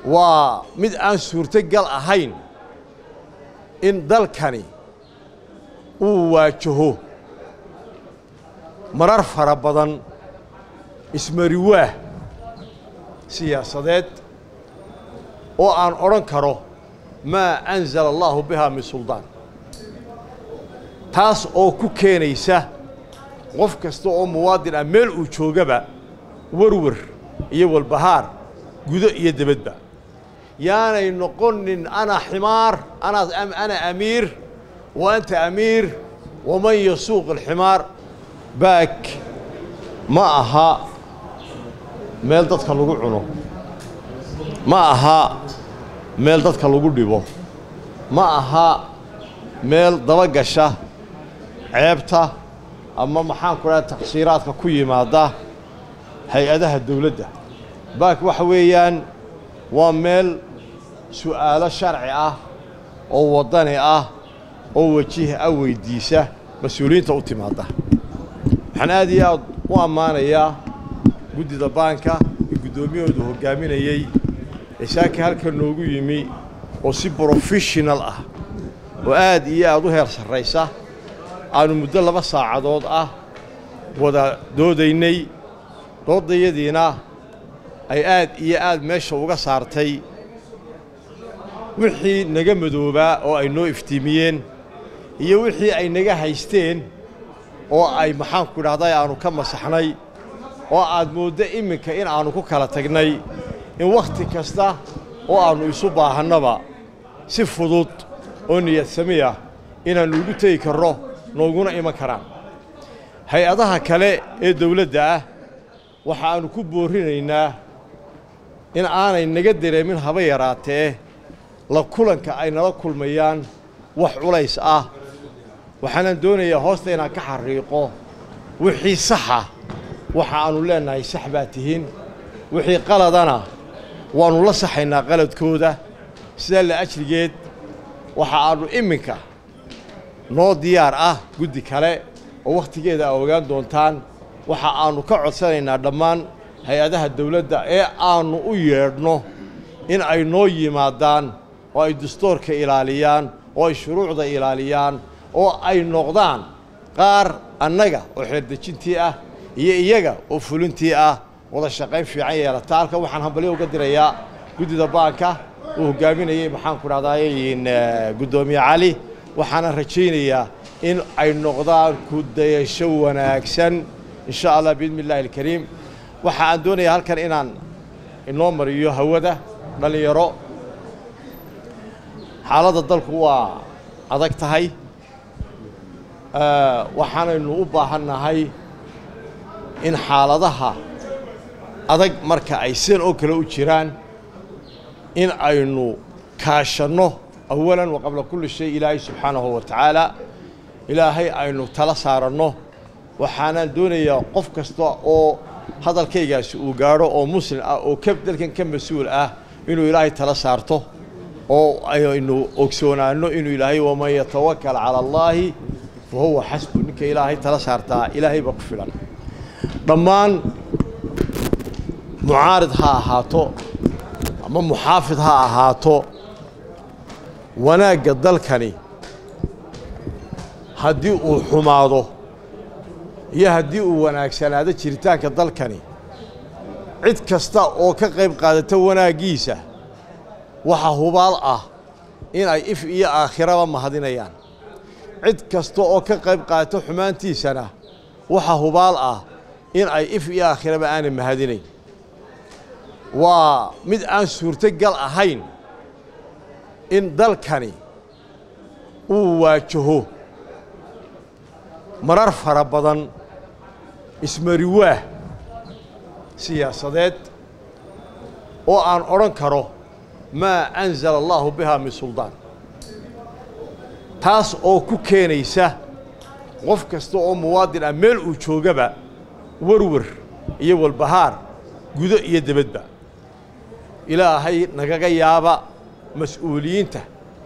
waa mid aan suurtogal ahayn in dalkani uu waajaho marar fara badan ismariwaah siyaasadeed oo aan odhan karo maa anzala allaahu bihaa min suldaan taas oo ku keenaysa qof kasta oo muwaadin ah meel uu joogaba warwar iyo walbahaar gudo iyo debadba yaanay noqonin ana ximaar ana amiir wa anta amiir waman yasuuq alximaar baak ma aha meel dadka lagu cuno ma aha meel dadka lagu dhibo ma aha meel dabagasha ceebta ama maxaan ku dhaha taqsiiraadka ku yimaada hay-adaha dawladda baak waxa weeyaan waa meel su'aalo sharci ah oo waddani ah oo wajih ah weyddiisa mas-uuliyiinta u timaadda waxaan aad iyo aad u ammaanayaa guddida baanka iyo guddoomiyahoodu hoggaaminayey ee saaka halka noogu yimi oo si brofeshinal ah oo aad iyo aad u heer sarraysa aanu muddo laba saacadood ah wada doodaynay doodayadiina ay aad iyo aad meesha uga saartay wixii naga madoobaa oo ay noo iftiimiyeen iyo wixii ay naga haysteen oo ay maxaanku idhahday aanu ka masaxnay oo aad mooddo iminka in aannu ku kala tagnay in wakhti kasta oo aannu isu baahannaba si fudud oo niyad samiya inaannu ugu tegi karno nooguna iman karaan hay-adaha kale ee dawladda ah waxa aannu ku boorrinaynaa in aanay naga dareemin haba yaraatee la kulanka ay nala kulmayaan wax culays ah waxaanaan doonayaa hoosta inaan ka xariiqo wixii saxa waxa aannu leennahay sax baa tihiin wixii qaladana waannu la saxaynaa qaladkooda sidaa la ajrigeed waxa aannu iminka noo diyaar ah guddi kale oo wakhtigeeda aa ogaan doontaan waxa aannu ka codsanaynaa dhammaan hay-adaha dawladda ee aannu u yeedhno in ay noo yimaadaan oo ay dastuurka ilaaliyaan oo ay shuruucda ilaaliyaan oo ay noqdaan qaar annaga oo xeerdejintii ah iyo iyaga oo fulintii ah wada shaqayn fiican yeelata halkan waxaan hambalyo uga dirayaa guddida baanka uu hoggaaminayey maxaanku dhahdaay guddoomiye cali waxaanan rajaynayaa in ay noqdaan ku dayasho wanaagsan in sha allah biidni illahi alkariim waxa aan doonayaa halkan inaan inoo mariyo hawada dhallinyaro xaaladda dalku waa adag tahay waxaanaynu u baahannahay in xaaladaha adag marka ay sidan oo kale u jiraan in aynu kaashanno awalan wa qabla kulli shay ilaahay subxaanahu wa tacaala ilaahay aynu tala saaranno waxaanaan doonayaa qof kasta oo hadalkaygaasi uu gaadho oo muslim ah oo ka dalkan ka mas-uul ah inuu ilaahay tala saarto oo aynu ogsoonaanno inuu ilaahay waman yatawakal cala allaahi fa huwa xasbu ninka ilaahay tala saartaa ilaahay baa ku filan dhammaan mucaarid ha ahaato ama muxaafid ha ahaato wanaagga dalkani haddii uu xumaado iyo haddii uu wanaagsanaado jiritaanka dalkani cid kasta oo ka qayb qaadata wanaaggiisa waxa hubaal ah in ay if iyo aakhiraba mahadinayaan cid kasta oo ka qayb qaadata xumaantiisana waxa hubaal ah in ay if iyo aakhiraba aanay mahadinayn waa mid aan suurtogal ahayn in dalkani uu waajaho marar fara badan ismariwaah siyaasadeed oo aan odhan karo maa anzala allaahu bihaa min suldaan taas oo ku keenaysa qof kasta oo muwaadin ah meel uu joogaba warwar iyo walbahaar gudo iyo debadba ilaahay nagaga yaaba mas-uuliyiinta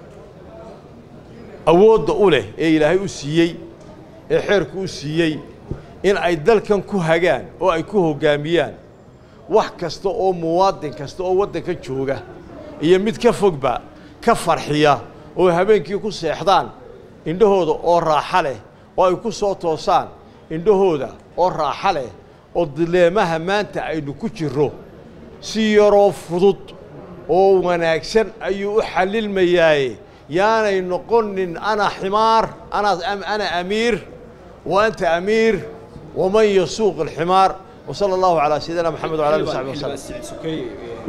awoodda u leh ee ilaahay u siiyey ee xeerku u siiyey in ay dalkan ku hagaan oo ay ku hoggaamiyaan wax kasta oo muwaadin kasta oo waddanka jooga iyo mid ka fogba ka farxiya oo habeenkii ku seexdaan indhahooda oo raaxa leh oo ay ku soo toosaan indhahooda oo raaxa leh oo dileemaha maanta aynu ku jirro si yaroo fudud oo wanaagsan ayuu u xallilmayaaye yaanay noqonin ana ximaar ana amiir wa anta amiir waman yasuuq alximaar وصلى الله على سيدنا محمد وعلى اله وصحبه وسلم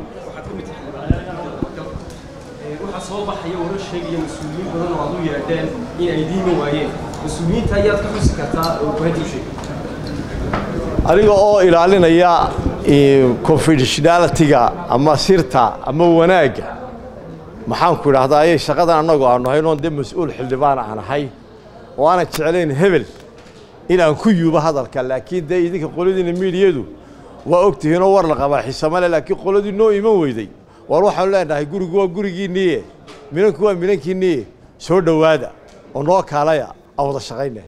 waxaa soo baxaya warar sheegaya mas-uuliyiin badan oo aad u yeedheen in ay diima waayeen mas-uuliyiinta ayaad ka xusi kartaa oo kuhaynta u sheegay aniga oo ilaalinaya confidentiality-ga ama sirta ama wanaagga maxaanku idhahdaa ayay shaqadan annagu aanu ahayn oon dee mas-uul xildhibaan aan ahay oo aanan jeclayn hebel in aan ku yuubo hadalka laakiin dee idinka qoladiina miidiyadu waa og tihiinoo war la qabaa xisamale laakiin qoladii noo iman weyday war waxaanu leenahay gurigu waa gurigiinniye minanku waa minankiinniye soo dhowaada oo noo kaalaya aan wada shaqayna